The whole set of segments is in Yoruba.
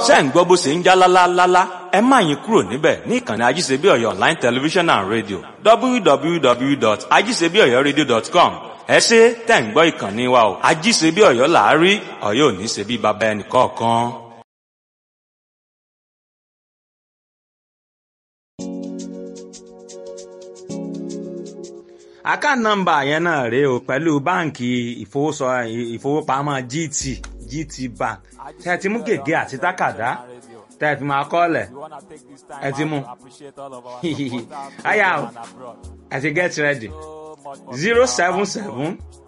ṣé ń gbọ́ bó ṣe ń já lálálálá ẹ má yín kúrò níbẹ̀ ní ìkànnì ajíṣebí ọ̀yọ́ online television and radio www.ajíṣebíọ̀yọ́radio.com ẹ ṣe tẹ̀ ń gbọ́ ìkànnì wa o ajíṣebí ọ̀yọ́ làárí ọ̀yọ́ ò ní ṣe bí baba ẹnì kọ̀ọ̀kan. account number yẹn náà rèé o pẹ̀lú báǹkì ìfowópamọ́ GT GT Bank tẹ́ ẹ ti mú gègé àti tákàdá tẹ́ ẹ fi máa kọ́ọ̀lẹ̀ ẹ ti mú àyà o ẹ ti get ready zero seven seven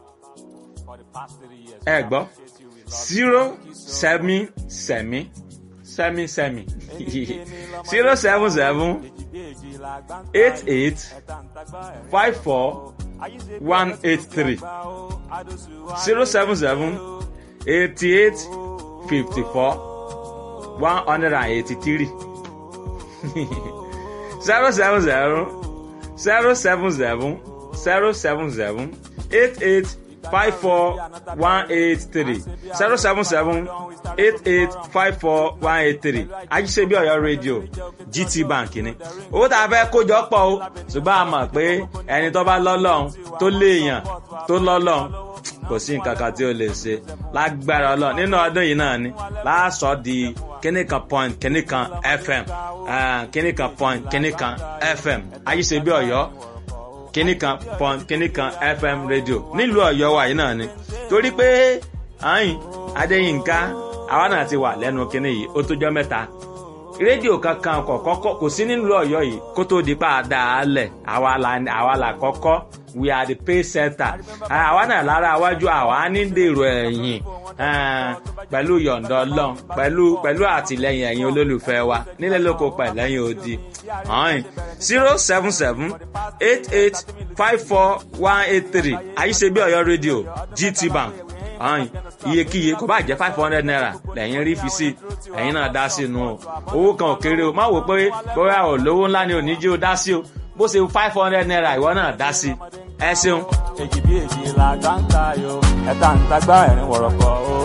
ẹ gbọ́ zero sẹ́mi sẹ́mi sẹ́mi sẹ́mi zero seven seven eight eight five four one eight three zero seven seven eighty eight fifty four one hundred and eighty three zero seven zero zero seven seven zero seven seven eight eight five four one eight three zero seven seven eight eight five four one eight three ajíṣebí ọ̀yọ́ rédíò gt bank ni owó tá a fẹ́ kójọ pọ̀ o ṣùgbọ́n a mọ̀ pé ẹni tó bá lọ́lọ́run tó léèyàn tó lọ́lọ́run kò sí nǹkan kan tí ó lè ṣe lágbára ọlọ́run nínú ọdún yìí náà ni láàsọ di kíníkan point kíníkan fm kíníkan point kíníkan fm ajíṣebí ọ̀yọ́ kíníkan point kíníkan fm rédíò nílùú ọ̀yọ́ wa yìí náà ni torí pé ayin adéyínká àwa náà ti wà lẹ́nu kínní yìí ó tójọ́ mẹ́ta rédíò kankan kọ̀kọ́kọ́ kò sí nílùú ọ̀yọ́ yìí kó tó di pa àdáálẹ̀ àwa là kọ́kọ́ we are the pay center àwa náà lára iwájú àwa ní dèrò ẹ̀yìn pẹ̀lú yọ̀ǹda ọlọ́run pẹ̀lú pẹ̀lú àtìlẹyìn ẹ̀yin olólùfẹ́ wa nílẹ̀ lóko pẹ̀lẹ́yìn odi zero seven seven eight eight five four one eight three àyíṣebí ọ̀yọ́ rédíò gt bank ọ̀hún iyekíye kò bá jẹ́ five hundred naira lẹ́yìn rí fi sí ẹ̀yin náà dá sí nu o owó kan ò kéré o má wò pé bóyá ò lówó ńlá ni ò ní jí o dá sí o bó ṣe five hundred naira ìwọ náà dá sí ẹ ṣeun. èjì bí èjì la gbá ń ta yo ẹ̀ta ń tagbá ẹ̀rín wọ̀rọ̀kọ̀ o.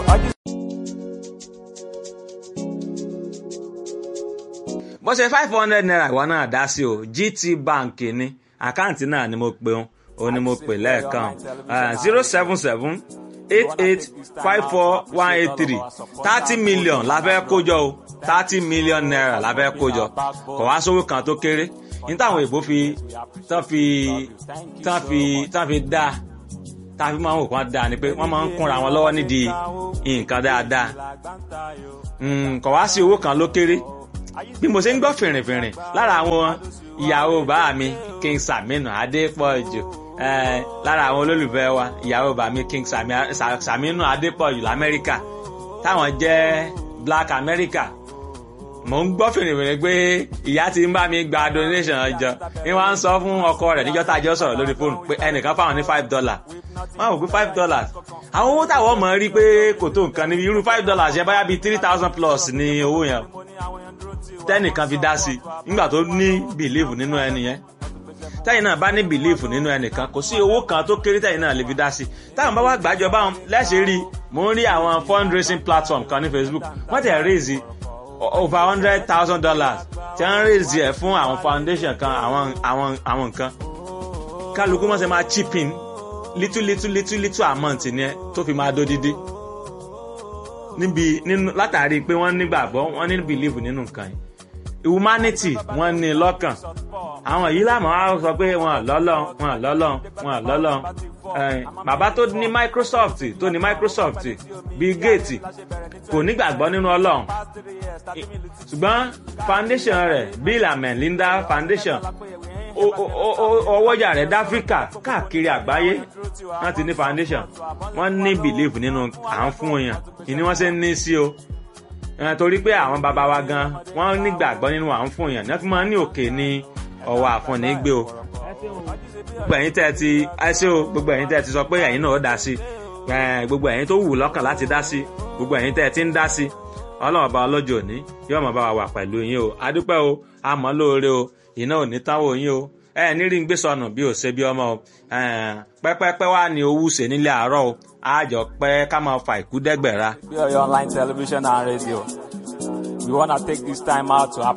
bó ṣe five hundred naira ìwọ náà dá sí o gt bank ni àkáǹtì náà ni mo pe òun ni mo pè lẹ́ẹ̀kan zero seven seven eight eight five four one eight three thirty million la fẹ́ kójọ o thirty million naira la fẹ́ kójọ kò wá sówó kan tó kéré ní táwọn èèbó fi tán fi tán fi tán fi dá tán fi máa ń wò kán dá ni pé wọ́n máa ń kúnra wọn lọ́wọ́ nídìí nǹkan dáadáa kò wá sí owó kan ló kéré bí mo ṣe ń gbọ́ fìrìnfìrìn lára àwọn ìyàwó bàá mi King Saminu Adépọ̀jù lára àwọn olólùfẹ́ wa ìyàwó bàmí King Saminu Adépọ̀jù lamẹ́ríkà táwọn jẹ́ Black America mò ń gbọ́ fèrèfèrè pé ìyá ti ń bá mi gba donation ọjọ́ ni wọ́n á ń sọ fún ọkọ rẹ̀ níjọ́ tá a jọ sọ̀rọ̀ lórí fóònù pé ẹnìkan fáwọn ní five dollars wọ́n á wò pé five dollars àwọn owó táwọn mọ̀ rí pé kò tó nǹkan níbi irú five dollars yẹn báyà bíi three thousand plus ní owó yẹn tẹ́nìkan fi dá sí nígbà tó ní believe nínú ẹni yẹn tẹ́yìn náà bá ní bìlíìfù nínú ẹnìkan kò sí owó kan tó kéré tẹ́yìn náà lè fi dá sí táwọn bá wá gbàjọ báwọn lẹ́sẹ̀ rí mò ń rí àwọn fundraising platform kan ní Facebook wọ́n tẹ̀ raise over hundred thousand dollars tí wọ́n raise ẹ̀ fún àwọn foundation kan àwọn àwọn àwọn nǹkan kálukú wọ́n ṣe máa chip in little little little little amount ni ẹ tó fi máa dódídé níbi nínú látàrí pé wọ́n nígbàgbọ́ wọ́n ní bìlíìfù nínú nǹkan yìí humanity wọ́n ní lọ́kàn àwọn yìí lámà á sọ pé wọn lọ́lọ́ wọn lọ́lọ́ wọn lọ́lọ́ bàbá tó ní Microsoft tó ní Microsoft Bill Gates kò nígbàgbọ́ nínú Ọlọ́run ṣùgbọ́n foundation rẹ̀ Bill and Melinda Foundation ọwọ́jà rẹ̀ dáfíríkà káàkiri àgbáyé wọ́n ti ní foundation wọ́n ní belief nínú à ń fún èèyàn ìní wọ́n ṣe ń ní sí o torí pé àwọn bàbá wa gan wọ́n nígbàgbọ́ nínú à ń fún èèyàn ní wọ́n fi máa ń ní òkè ní ọwọ́ àfọ̀nì gbé o gbogbo ẹ̀yin tẹ́ ẹ ti ẹsẹ o gbogbo ẹ̀yin tẹ́ ẹ ti sọ pé ẹ̀yin náà ó dá sí gbogbo ẹ̀yin tó wù lọ́kàn láti dá sí gbogbo ẹ̀yin tẹ́ ẹ ti ń dá sí ọlọ́run bá ọlọ́jọ́ òní yóò máa bá wa wà pẹ̀lú yín o adúpẹ́ o àmọ́ lóore o iná ò ní táwọn yín o ẹ ní rí ń gbé sọnù bí ò ṣe bí ọmọ o pẹ́pẹ́pẹ́ wà ní owó ṣe nílé àárọ̀ o àjọ pẹ́ ká máa fa ìkú dẹ́gbẹ̀ra. bí Ọ̀yọ́ online television and radio We wanna take this time out to